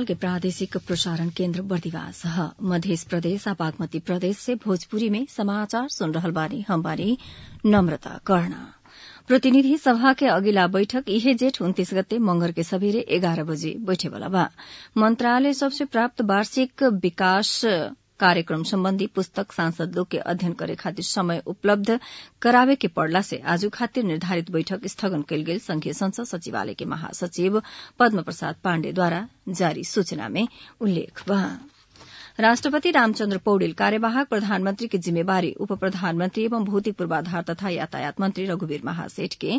नेपाल के प्रादेशिक प्रसारण केन्द्र बर्दिवास ह मध्य प्रदेश आ बागमती प्रदेश से भोजपुरी में समाचार सुन रहल बानी हम बानी नम्रता कर्ण प्रतिनिधि सभा के अगिला बैठक इहे जेठ उन्तीस गते मंगर के सबेरे एघार बजे बैठेवाला बा मंत्रालय सबसे प्राप्त वार्षिक विकास कार्यक्रम सम्बन्धी पुस्तक सांसद लोग के अध्ययन करे खातिर समय उपलब्ध करावे के पड़ला से आजू खातिर निर्धारित बैठक स्थगन कयल गेल संघीय संसद सचिवालय के महासचिव पद्म प्रसाद पाण्डेद्वारा जारी सूचना में उल्लेख बा राष्ट्रपति रामचन्द्र पौडेल कार्यवाहक प्रधानमंत्री की जिम्मेवारी उप प्रधानमंत्री एवं भौतिक पूर्वाधार तथा यातायात मंत्री रघुवीर महासेठ के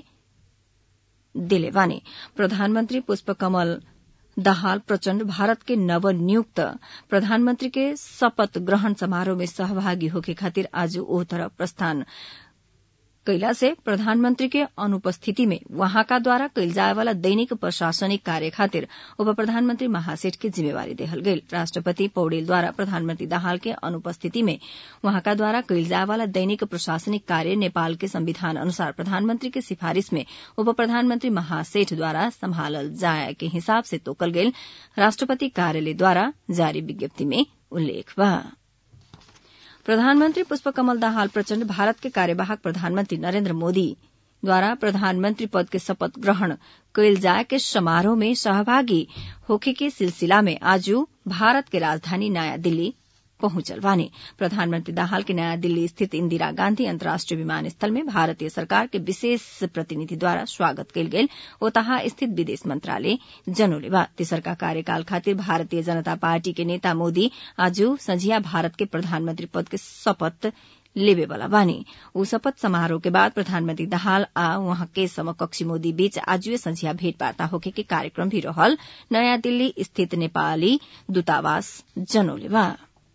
दिले बानी प्रधानमंत्री पुष्पकमल दाहाल प्रचण्ड भारत के नवनियुक्त प्रधानमंत्री के शपथ ग्रहण समारोह में सहभागी होके खातिर आज ओह तरफ प्रस्थान कैला से प्रधानमंत्री के अनुपस्थिति में वहाँका द्वारा कैल जाए वाला दैनिक प्रशासनिक कार्य खातिर उप प्रधानमंत्री महासेठ के जिम्मेवारी देहल गेल राष्ट्रपति पौडेल द्वारा प्रधानमंत्री दाहाल के अनुपस्थिति में वहाँका द्वारा कैल जाए वाला दैनिक प्रशासनिक कार्य नेपाल के संविधान अनुसार प्रधानमंत्री के सिफारिश में उप प्रधानमंत्री महासेठ द्वारा सम्हालल जाए के हिसाब से तोकल गेल राष्ट्रपति कार्यालय द्वारा जारी विज्ञप्ति में उल्लेख बा प्रधानमंत्री पुष्पकमल दाहाल प्रचण्ड भारत के कार्यवाहक प्रधानमंत्री नरेन्द्र मोदी द्वारा प्रधानमंत्री पद के शपथ ग्रहण कैल जाए के समारोह में सहभागी होखे के सिलसिला में आज भारत के राजधानी नयाँ दिल्ली पहुंचल बानी प्रधानमंत्री दाहाल के नयाँ दिल्ली स्थित इंदिरा गांधी अंतर्राष्ट्रीय विमानस्थल में भारतीय सरकार के विशेष प्रतिनिधि द्वारा स्वागत कयल गेल ओतहा स्थित विदेश मंत्रालय जनोले बा तेसरका कार्यकाल खातिर भारतीय जनता पार्टी के नेता मोदी आज संझिया भारत के प्रधानमंत्री पद के शपथ लेवे वाला बानी ऊ शपथ समारोह के बाद प्रधानमंत्री दाहाल आ वहां के समकक्षी मोदी बीच आजुए संझिया भेंटवार्ता होके के कार्यक्रम भी रहल नयाँ दिल्ली स्थित नेपाली दूतावास जनोले बा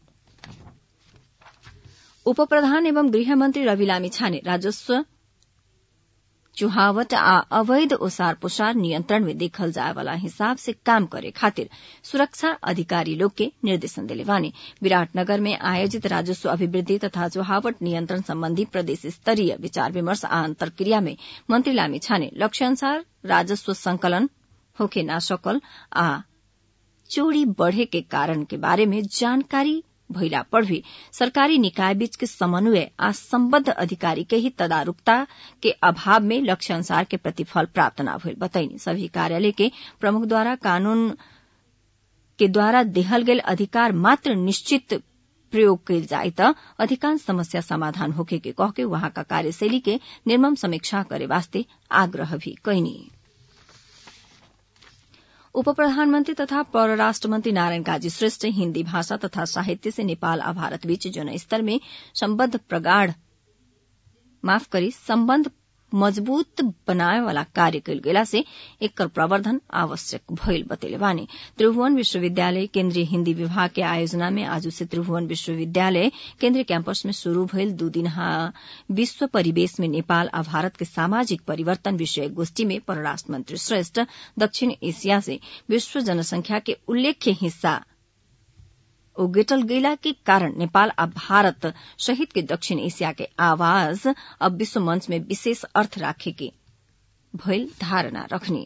उप प्रधान एवं गृहमन्त्री रवि लामी छाने राजस्व चुहावट आ अवैध ओसार पोसार नियन्त्रण में देखल जाए वाला हिसाब से काम करे खातिर सुरक्षा अधिकारी लोग के निर्देशन दिले बानी विराटनगर में आयोजित राजस्व अभिवृद्धि तथा चुहावट नियन्त्रण सम्बन्धी प्रदेश स्तरीय विचार विमर्श आ अन्तर्क्रिया में मंत्री लामी छाने लक्ष्य अनुसार राजस्व संकलन होके ना सकल आ चोरी बढ़े के कारण के बारे में जानकारी भइला पर भी सरकारी निकाय बीच के समन्वय आ सम्बद्ध अधिकारी के ही तदारुकता के अभाव में लक्ष्य अनुसार के प्रतिफल प्राप्त न भइल बताइनी सभी कार्यालय के प्रमुख द्वारा कानून के द्वारा देहल गेल अधिकार मात्र निश्चित प्रयोग कयल जाए त अधिकांश समस्या समाधान होके के कह के वहाँका कार्यशैली के निर्मम समीक्षा करे वास्ते आग्रह भी कैनी उप प्रधानमन्त्री तथा परराष्ट्र मन्त्री नारायण काजी श्रेष्ठ हिन्दी भाषा तथा साहित्य से नेपाल आ भारत बीच जनस्तर में सम्बद्ध प्रगाढ़ माफ करी सम्बन्ध मजबूत बनाए वाला कार्य कयल गेला से एकर प्रवर्धन आवश्यक भइल बतेले बानी त्रिभुवन विश्वविद्यालय केन्द्रीय हिन्दी विभाग के आयोजना में आज से त्रिभुवन विश्वविद्यालय केन्द्रीय कैंपस में शुरू भइल दू दिनहा विश्व परिवेश में नेपाल आ भारत के सामाजिक परिवर्तन विषय गोष्ठी में परराष्ट्र मंत्री श्रेष्ठ दक्षिण एशिया से विश्व जनसंख्या के उल्लेख्य हिस्सा उगेटल गैला के कारण नेपाल आ भारत सहित के दक्षिण एशिया के आवाज अब विश्व मंच में विशेष अर्थ राखे के भइल धारणा रखने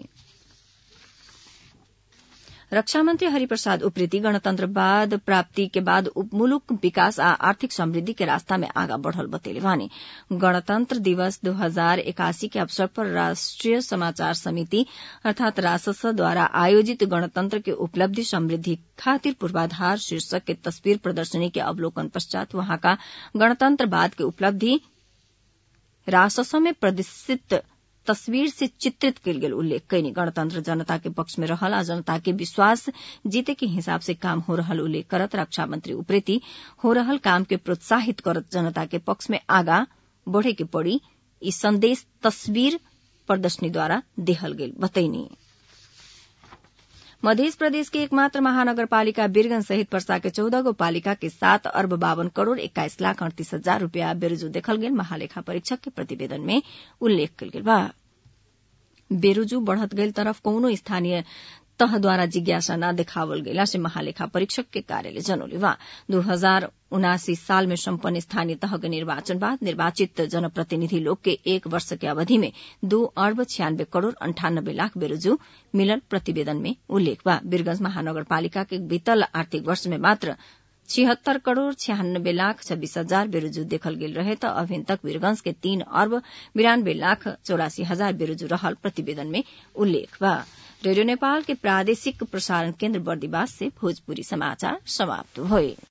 रक्षा मंत्री हरिप्रसाद उप्रेती गणतन्त्रवाद प्राप्ति के बाद मुलुक विकास आ आर्थिक समृद्धि के रास्ता में आगा बढ़ल बतेले वानी गणतंत्र दिवस दो हजार इक्यासी के अवसर पर राष्ट्रीय समाचार समिति अर्थात रासस द्वारा आयोजित गणतंत्र के उपलब्धि समृद्धि खातिर पूर्वाधार शीर्षक के तस्वीर प्रदर्शनी के अवलोकन पश्चात वहां का गणतंत्रवाद के उपलब्धि रासस में प्रदर्शित तस्वीर से चित्रित कयल गेल उल्लेख कैनी गणतंत्र जनता के पक्ष में रहल आ जनता के विश्वास जीते के हिसाब से काम हो रहल उल्लेख करत रक्षा मंत्री उप्रेती हो रहल काम के प्रोत्साहित करत जनता के पक्ष में आगा बढ़े के पड़ी ई संदेश तस्वीर प्रदर्शनी द्वारा देहल गेल बतैनी मध्य प्रदेश के एकमात्र महानगरपालिका बीरगंज सहित पर्सा के चौदह गो पालिका के सात अर्ब बावन करोड़ एक्काइस लाख अड़तीस हजार रूपियाँ बेरोजू देखल गेल महालेखा परीक्षक के प्रतिवेदन में उल्लेख कल गेल बा बेरोजू बढ़त गईल तरफ कौनो स्थानीय तहद्वारा जिज्ञासा न देखावल गेला से महालेखा परीक्षक के कार्यालय जनौले बा दू हजार उनासी साल में सम्पन्न स्थानीय तह के निर्वाचन बाद निर्वाचित जनप्रतिनिधि लोग के एक वर्ष के अवधि में दू अर्ब छियानबे करोड़ अंठानब्बे लाख बेरोजू मिलल प्रतिवेदन में उल्लेख बा वीरगंज महानगरपालिका के बीतल आर्थिक वर्ष में मात्र छिहत्तर करोड़ छियानब्बे लाख छब्बीस हजार बेरोजू देखल गेल रहे त अभिन तक वीरगंज के तीन अर्ब बिरानब्बे लाख चौरासी हजार बेरोजू रहल प्रतिवेदन में उल्लेख बा रेडियो नेपाल के प्रादेशिक प्रसारण केन्द्र बर्दिवास से भोजपुरी समाचार समाप्त भए